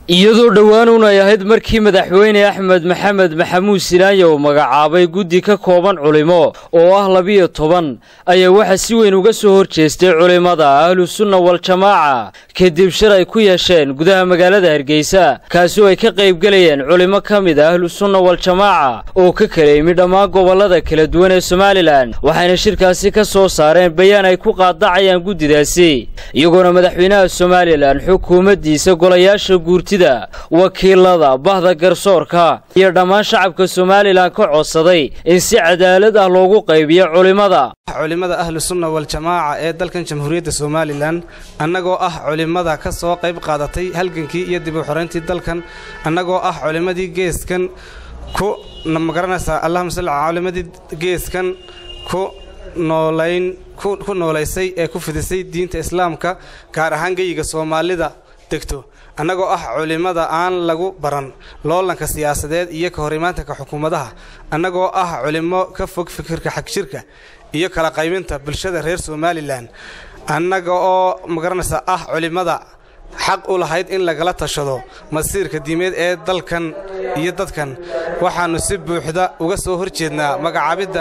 iyadoo dhowaanuun ay ahayd markii madaxweyne axmed maxamed maxamuud silaanya uu magacaabay guddi ka kooban culimo oo ah labiyo toban ayaa waxaa si weyn uga soo hor jeestay culimmada ahlusunna waljamaaca kadib shir ay ku yeesheen gudaha magaalada hargeysa kaasi oo ay ka qaybgelayeen culimo ka mid a ahlusunna waljamaaca oo ka kala yimi dhammaan gobollada kala duwan ee somalilan waxayna shirkaasi ka soo saareen bayaan ay ku qaadacayaan guddidaasi iyagoona madaxweynaha somalilan xukuumaddiisa golayaasha guurti wakiilada bahda garsoorka iyo dhammaan shacabka somalilan ka codsaday in si cadaalad ah loogu qaybiyo culimmada culimmada ahlusunna waljamaaca ee dalkan jamhuuriyadda somalilan annagoo ah culimmada ka soo qayb qaadatay halgankii iyo dib u xorayntii dalkan annagoo ah culimmadii geeskan ku magaranaysaa allahuma salli calaa culimmadii geeskan ku noolayn ku noolaysay ee ku fidisay diinta islaamka gaar ahaan geyiga soomaalida degto annagoo ah culimmada aan lagu baran loolanka siyaasadeed iyo ka hor imaantanka xukuumadaha annagoo ah culimmo ka fog fikirka xagjirka iyo kala qaybinta bulshada reer somalilan annaga oo magaranaysa ah culimmada xaq u lahayd in lagala tashado masiirka diimeed ee dalkan iyo dadkan waxaannu si buuxda uga soo hor jeednaa magacaabidda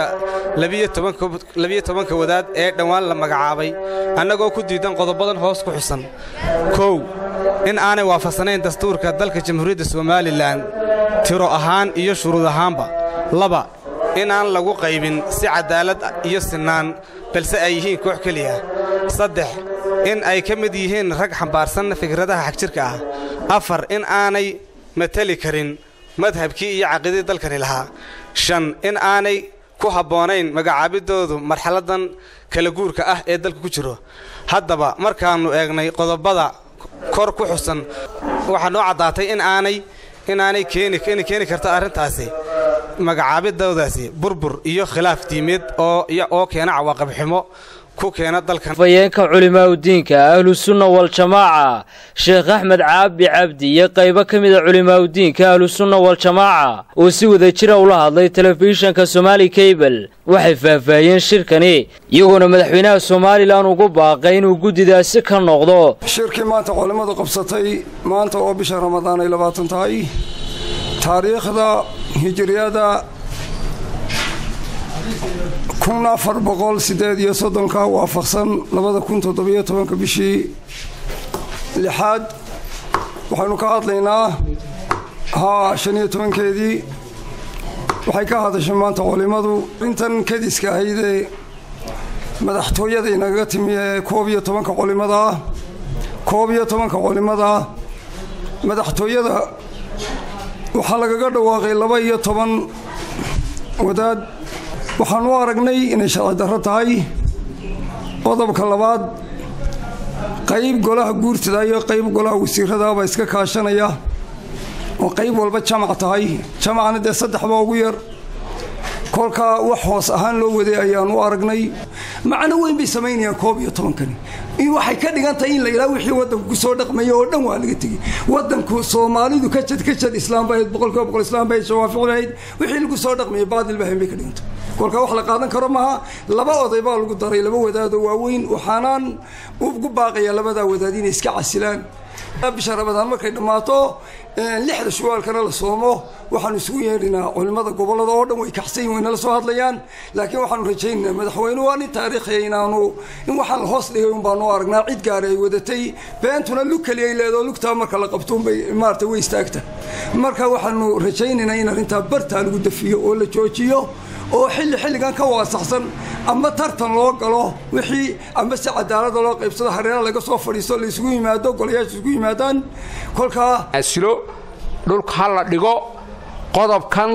labiyo tobanka wadaad ee dhowaan la magacaabay annagoo ku diidan qodobadan hoos ku xusan kow in aanay waafaqsanayn dastuurka dalka jamhuuriyadda somalilan tiro ahaan iyo shuruud ahaanba laba in aan lagu qaybin si cadaalad iyo sinnaan balse ay yihiin koox keliya saddex in ay ka mid yihiin rag xambaarsan fikradaha xagjirka ah afar in aanay mateli karin madhabkii iyo caqiidadii dalkani lahaa shan in aanay ku habboonayn magacaabiddoodu marxaladan kala guurka ah ee dalka ku jiro haddaba markaannu eegnay qodobada kor ku xusan waxaa noo caddaatay in aanay inaanay keeni keeni karta arrintaasi magacaabidoodaasi burbur iyo khilaaf diimeed oo keena cawaaqabximo ku keena dalkan fayeenka culimaa udiinka ahlusunna waljamaaca sheekh axmed caabi cabdi iyo qaybo ka mid a culimaa udiinka ahlusunna waljamaaca oo si wada jira ula hadlay telefishanka somaali kabel waxay faahfaahiyeen shirkani iyagoona madaxweynaha somalilan ugu baaqay inuu guddidaasi ka noqdo shirkii maanta culimmadu qabsatay maanta oo bisha ramadaan ay labaatan tahay taariikhda hijiriyada kun afar boqol siddeed iyo soddonka waafaqsan labada kun toddobiyo tobanka bishii lixaad waxaynu ka hadlaynaa haa shan iyo tobankeedii waxay ka hadashay maanta culimmadu arrintan kadiska ahaydee madaxtooyada inagaga timi ee koob iyo tobanka culimmada ah koob iyo tobanka culimmada madaxtooyada waxaa lagaga dhawaaqay laba iyo toban wadaad waxaan u aragnay inay sharci darro tahay qodobka labaad qayb golaha guurtada iyo qayb golaha wasiiradaaba iska kaashanaya oo qayb walba jamac tahay jamacna dee saddexba ugu yar kolkaa wax hoos ahaan loo waday ayaan u aragnay macno weyn bay samaynayaan koob iyo tobankani waxay ka dhigan tahay in la yidhaha wixii waddanku kusoo dhaqmaya oo dhan waa laga tegey waddanku soomaalidu ka jad ka jad islaam bahayd boqolkiiba boqol islaam bahayd shawaafic bahayd wixii lagu soo dhaqmaya baadil bahayn bay ka dhigantay kolkaa wax la qaadan karo maaha laba oday baa lagu daray laba wadaadoo waaweyn waxaanaan ugu baaqayaa labadaa wadaad inay iska casilaan bisha ramadaan markay dhammaato lixda shuwaalkana la soomo waxaanu isugu yeedhinaa culimmada gobollada oo dhan way kaxsayin way nala soo hadlayaan laakiin waxaanu rajaynaynaa madaxweyne waa nin taariikhiya inaanu in waxaan la hoos dhigay un baanu aragnaa cid gaari ay wadatay beentuna lug keliya ay leedaho lugtaa marka la qabto unbay maarata way istaagta marka waxaanu rajaynaynaa in arrintaa bartaa lagu dafiyo oo la joojiyo oo xilli xilligan ka waasaxsan ama tartan loo galo wixii ama si cadaalada loo qaybsado hareera laga soo fadhiisto la isugu yimaado golayaasha isugu yimaadaan kolkaa asilo dhulka ha la dhigo qodobkan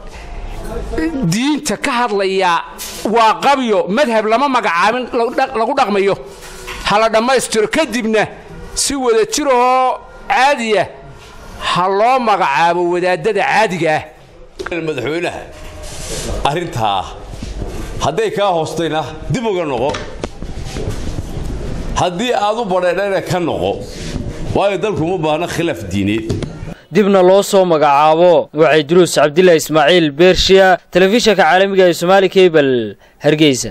diinta ka hadlaya waa qabyo madhab lama magacaabin lagu dhaqmayo ha la dhammaystiro kadibna si wada jirahoo caadiya ha loo magacaabo wadaadada caadiga ah madaxweynaha arrintaa hadday kaa hoostayna dib uga noqo haddii aad u badheedhana ka noqo waayo dalkuma baahna khilaaf diineed dibna loo soo magacaabo wacay duruus cabdillah ismaaciil beershiya telefishanka caalamiga ee somaali kabel hargeysa